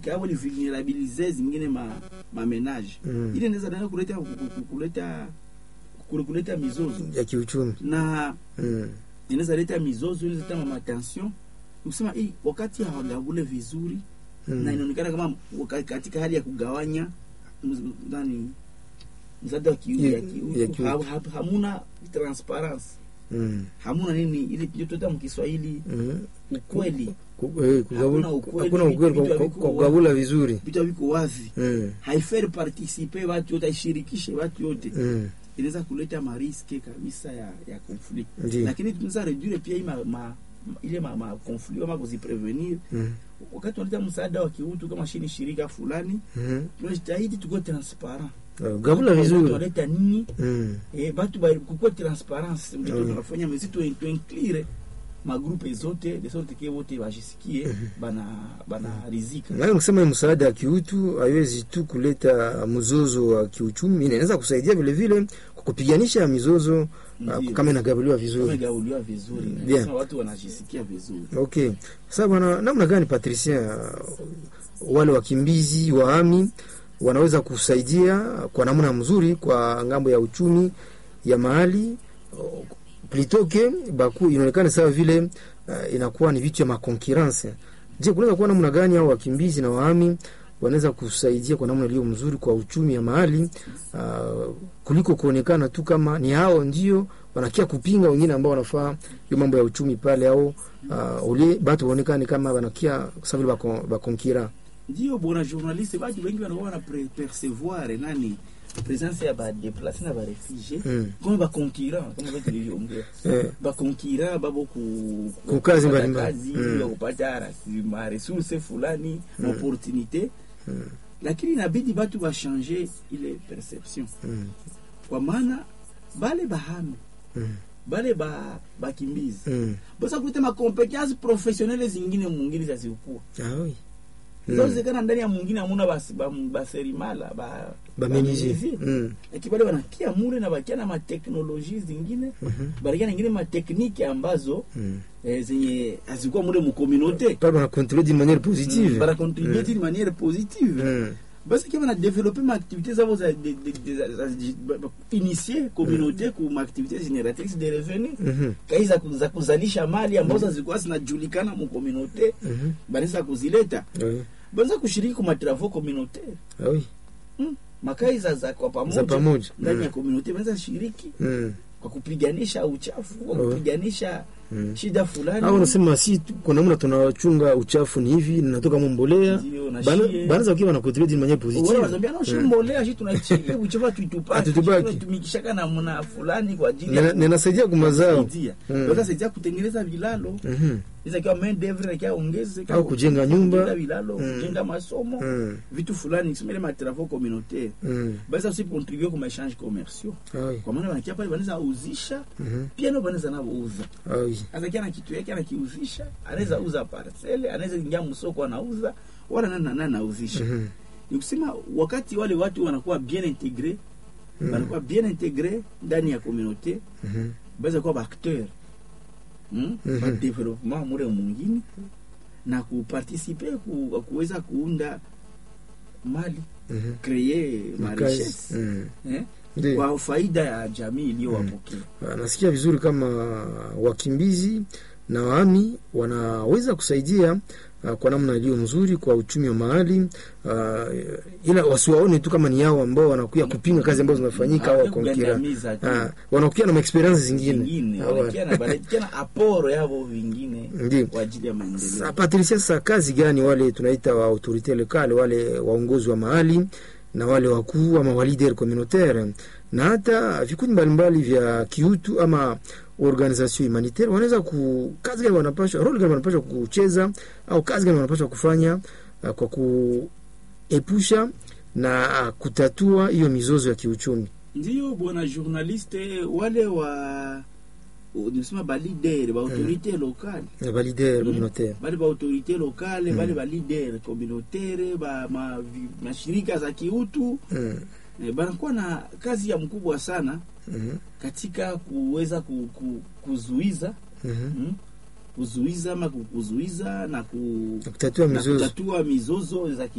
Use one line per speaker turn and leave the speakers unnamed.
au li vulnerabilize zingine ma, ma menage
Mm.
ile inaweza nayo kuleta ku- ku- kuleta ku- kuleta mizozo
ya kiuchumi
na
mm.
inaweza leta mizozo ile zita matension nikusema hii wakati hawagabule vizuri na
Mm.
inaonekana kama waka- katika hali ya kugawanya mz- nani msaada wa kiu-
Ya-
ya
ya
kiutu
kiutu.
ha- ha- hamuna transparence
Mm.
hamuna nini ile ndio tuta mkiswahili
Mm.
ukweli
Ku- eh, kugabula-
Hakuna ukweli,
hakuna ukweli
vitu
kwa- kwa-
haviko
kwa kugabula vizuri
vitu viko wazi
Mm.
haiferi participe watu wote haishirikishe watu wote
Mm.
inaweza kuleta mariske kabisa ya ya conflict
Ndiyo.
lakini tunaweza redure pia hii ma, ma, ma, ile ma, ma conflict ama kuziprevenir
Mm.
wakati wanaleta msaada wa kiutu kama shini shirika fulani
Mhm.
tunajitahidi tuko transparent
Ah, gabula vizuri
tunaleta nini
Mm.
eh, batu ba- kukuwa transparence ndio
Mm.
tunafanya mezi tu tuinclure magrupe zote de sorte que wote wajisikie bana bana rizika
Nayo kusema hii msaada ya kiutu haiwezi tu kuleta mzozo wa kiuchumi, inaweza kusaidia vile vile kwa kupiganisha mizozo ah,
Ndiyo.
kama inagabiliwa vizuri.
wamegauliwa vizuri
Bien.
Nasema watu wanajisikia vizuri
Okay, sasa bwana, namna gani Patricia, wale wakimbizi wahami wanaweza kusaidia kwa namna mzuri kwa ngambo ya uchumi ya mahali plitoke baku inaonekana sawa vile uh, inakuwa ni vitu ya makonkurence. Je, kunaweza kuwa namna gani au wakimbizi na wahami wanaweza kusaidia kwa namna iliyo mzuri kwa uchumi ya mahali uh, kuliko kuonekana tu kama ni hao ndio wanakia kupinga wengine ambao wanafaa hiyo mambo ya uchumi pale au uh, ule batu waonekane kama wanakia sawa vile bako- bakonkira
ndio bona journaliste batu wengi wanakuwa wana pre- percevoir nani presence ya badeplace na barefugie
Mm.
kama bakonkira kama vile tulivyoongea
eh,
bakonkira babo ku
Ku kazi
kupata
mbalimbali.
kazi
Mm.
ya kupata rasi- ma resource fulani
Mm.
opportunité
Mm.
lakini inabidi batu bashange ile perception
mm,
kwa maana bale bahami
mm,
bale ba bakimbizi
mm.
basa kuleta makompetence professionnelle zingine mungine zazikuwa
Ah, oui.
zawezekana ndani ya mungine amuna basi- ba- baserimala ba
bamenizi
bamenizi.
mm.
lakini bale wanakia mule na bakia na mateknoloji zingine
Mhm.
banakia na ingine mateknike ambazo
mm.
eh, zenye hazikuwa mule mukomunaute
pale wanakontrole d'une manière positive
banakontribue d'une manière positive
Mm.
basi kia banadevelope maaktivité zabo za de- de- de- za- za- ba- ba- initie communauté ku maaktivité génératrice de revenu
Mhm.
kai za ku- za kuzalisha mali ambazo hazikuwa zinajulikana mukomunaute
Mhm.
banaweza kuzileta
Oui.
banaweza kushiriki ku matravaux communautaire
Ah, oui.
mm. makai za, za kwa
za
pamoja
pamoja
ndani ya
Mm.
komunote wanaweza shiriki
Mm.
kwa kupiganisha uchafu kwa
Oh.
kupiganisha
Mm.
shida fulani
au unasema si tu- kwa namna tunachunga uchafu ni hivi ninatoka mumbolea
Ndio, na
Bana-
shie.
banaza wakiwa wanakontrole d'une manière
Wale
positive
wanazambia no
Mm.
shimbolea shi tunachia uchafu tuitupaki
Hatutupaki.
tunatumikishaka na mna fulani kwa ajili
Nina- ninasaidia kumazao
kusaidia
Mm.
Waweza saidia kutengeneza vilalo
Mhm.
inaweza kiwa main d'oeuvre ikiwa ongezeka
Au kujenga nyumba.
kujenga vilalo
Mm.
kujenga masomo
Mm.
vitu fulani kisema ma travaux communautaires
Mm.
basi aussi contribuer kwa échange commerciaux
Ah, oui.
kwa maana wanakia pale wanaweza uzisha
Mhm.
pia nao wanaweza nao uza
Ah, oui.
Sasa kia na kitu yake anakiuzisha, anaweza uza parcele, anaweza ingia msoko anauza, wala nani nani anauzisha.
Mhm.
Ni kusema wakati wale watu wanakuwa bien integre,
Mm.
wanakuwa bien integre ndani ya communauté,
Mhm.
baweza kuwa baacteur mm?
Mhm.
ba development mure mwingine na kuparticiper ku, kuweza kuunda mali
Mhm.
créer ma
Makazi.
richesse
Mm.
eh?
Ndiyo.
kwa faida ya jamii iliyowapokea.
Ah, nasikia vizuri kama wakimbizi na wahami wanaweza kusaidia uh, kwa namna iliyo nzuri kwa uchumi wa mahali uh, ila wasiwaone tu kama ni yao ambao wanakuya kupinga kazi ambazo zinafanyika au
Hawataki
wakonkira
kugandamiza tu.
uh, wanakuya na maexperience zingine
vingine
Ah,
wanakia na wanakia na aporo yavo vingine
Ndiyo.
kwa ajili ya
Sa
maendeleo.
Patricia, sasa kazi gani wale tunaita wa autorite lokale, wale waongozi wa mahali na wale wakuu ama wa leader communautaire na hata vikundi mbalimbali vya kiutu ama organisation humanitaire wanaweza ku kazi gani wanapashwa role gani wanapashwa kucheza au kazi gani wanapashwa kufanya uh, kwa kuepusha na uh, kutatua hiyo mizozo ya kiuchumi.
Ndiyo bwana journaliste, wale wa nisema ba leader ba autorite locale
Na ba leader
Mm.
communautaire
bale ba autorite locale
Mm.
bale ba leader communautaire ba ma, vi- mashirika za kiutu
mm.
eh, banakuwa na kazi ya mkubwa sana
mm
katika kuweza ku, ku, kuzuiza
mm
mm, kuzuiza ama ku- kuzuiza na ku,
kutatua
na
mizozo
kutatua mizozo za